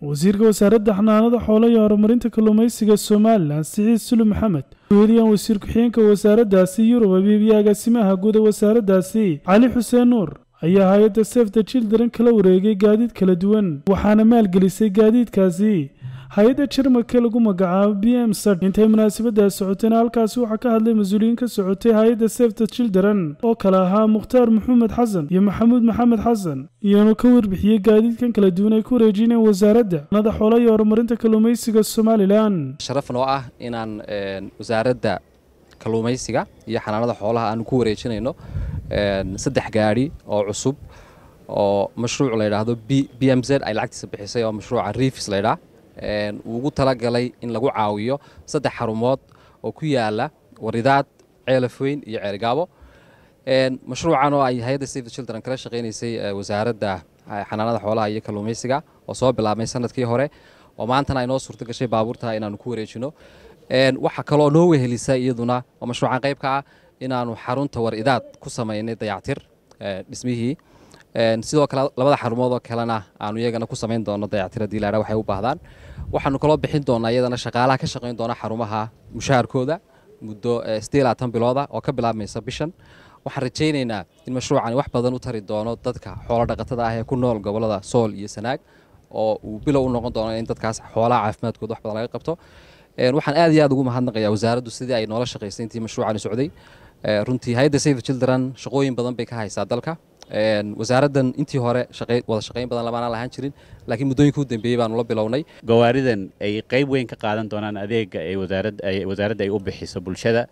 wasiirka wasaaradda xanaanada xoolo iyo horumarinta kalluumaysiga somalilan siciid sulu maxamed weeliyaan wasiir ku-xigeenka wasaaraddaasi yurub abiib iyo agaasimaha guud ee wasaaraddaasi cali xuseen nuur ayaa hay-adda sef the children kala wareegay gaadiid kala duwan waxaana maalgelisay gaadiidkaasi hay-adda jarmalka lagu magacaabo b m sad intay munaasabadaas socotayna halkaasi waxaa ka hadlay mas-uuliyiin ka socotay hay-adda sef the children oo kale ahaa mukhtaar maxamed xasan iyo maxamuud maxamed xasan iyanu ka warbixiyey gaadiidkan kala duwan ay ku wareejineen wasaaradda nada xoolo iyo horumarinta kalluumaysiga somalilan sharaf noo ah inaan wasaaradda kalluumaysiga iyo xanaanada xoolaha aanu ku wareejinayno saddex gaadhi oo cusub oo mashruuc la yidhaahdo b m z ay lacagtiisa bixisay oo mashruuca riifis la ydhaah uu ugu talagalay in lagu caawiyo saddex xarumood oo ku yaala waridaad ceelafweyn iyo ceelgaabo mashruucan oo ay hay-adda save the children kala shaqaynaysay wasaaradda xanaanada xoolaha iyo kalluumaysiga oo soo bilaabmay sanadkii hore oo maantana ay noo suurto gashay baabuurta inaanu ku wareejino waxaa kaloo noo wehelisa iyaduna oo mashruucan qayb ka ah inaanu xarunta waridaad ku samaynay dayactir dhismihii sidoo kale labada xarumood oo kalena aanu iyagana ku samayn doono dayactir haddii laadha waxay u baahdaan waxaanu kaloo bixin doonaa iyadana shaqaalaha ka shaqayn doona xarumaha mushaharkooda muddo siddeed labaatan bilooda oo ka bilaabmaysa bishan waxaan rajaynaynaa in mashruucani wax badan u tari doono dadka xoolo dhaqatada ah ee ku nool gobollada sool iyo sanaag oo uu bilow u noqon doono in dadkaas xoolaha caafimaadkooda wax badan laga qabto waxaan aad iyo aad ugu mahadnaqayaa wasaaraddu sidii ay noola shaqaysay intii mashruucani socday runtii hay-adda save children shaqooyin badan bay ka haysaa dalka wasaaraddan intii hore wada shaqayn badan lamaanaan lahaan jirin laakiin muddooyinka u dambeeyey baanu la bilownay gawaaridan ay qayb weyn ka qaadan doonaan adeega ee wasaaradda ay u bixiso bulshada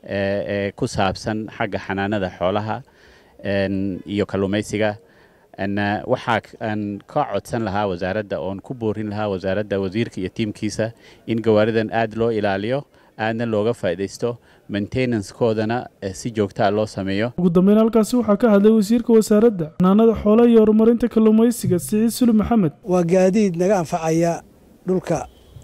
ee ku saabsan xagga xanaanada xoolaha iyo kalluumaysiga waxaa aan ka codsan lahaa wasaaradda oon ku boorin lahaa wasaaradda wasiirka iyo tiimkiisa in gawaaridan aad loo ilaaliyo aadna looga faa'iidaysto maintenancekoodana si joogtaa loo sameeyo ugu dambeyn halkaasi waxaa ka hadlay wasiirka wasaaradda xanaanada xoolaha iyo horumarinta kalluumaysiga siciid sulu maxamed waa gaadiid naga anfacaya dhulka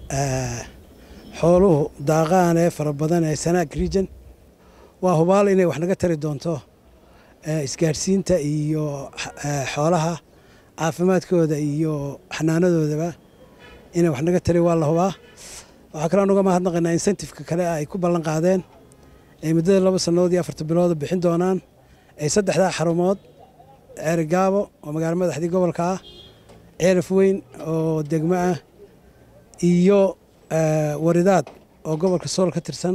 xooluhu daaqaan ee fara badan ee sanaag region waa hubaal inay wax naga tari doonto isgaadhsiinta iyo xoolaha caafimaadkooda iyo xanaanadoodaba inay wax naga tari waa la hubaa waxaa kaloo nuga mahadnaqaynaa insentifeka kale ay ku ballan qaadeen ay muddada laba sannadood iyo afarta bilooda bixin doonaan ay saddexdaa xarumood ceerigaabo oo magaalo madaxdii gobolka ah ceelaf weyn oo degmo ah iyo waridaad oo gobolka sool ka tirsan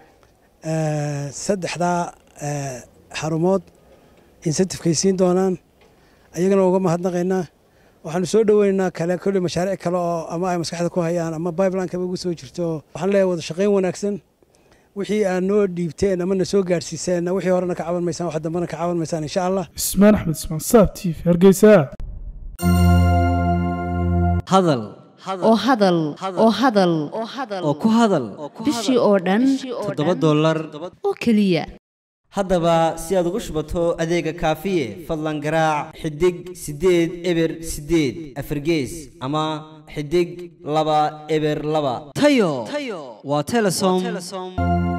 saddexdaa xarumood insentifkay siin doonaan ayagana uga mahadnaqaynaa waxaanu soo dhoweynaynaa kale kolley mashaariic kale oo ama ay maskaxda ku hayaan ama bibelinekaba ugu soo jirto waxaan leeyahay wada shaqayn wanaagsan wixii aad noo dhiibteen ama na soo gaadhsiiseenna wixii horena ka caban maysaan wax dambena ka caban maysaan insha allah ismaan axmed ismaan saab t v hargeysa hadal oo hadal oo hadal oo ku hadal bishii oo dhan toddoba dollar oo keliya haddaba si aad ugu shubato adeega kaafiye fadlan garaac xidig siddeed eber siddeed afargees ama xidig laba eber laba tayo waa telesom